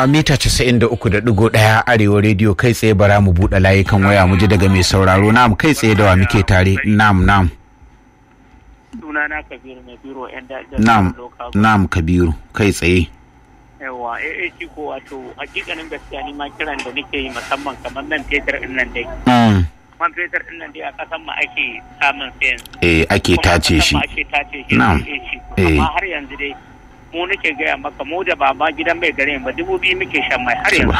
mita 93.1 arewa rediyo kai tsaye bara mu buɗe layukan waya mu ji daga mai sauraro nam kai tsaye da wa muke tare nam nam sunana kabiru mai biro yan da nam nam kabiru kai tsaye yawa AAC ko wato hakikanin gaskiya ni ma kiran da nake yi musamman kamar nan fetur din nan dai Mm, man fetur din nan dai a kasan mu ake samun sayan eh ake kuma a tace kasan shi mu ake tace shi Na'am. AAC Eh. amma har yanzu dai mu nake gaya maka mu da baba gidan mai gare ba dubu biyu muke shan mai har yanzu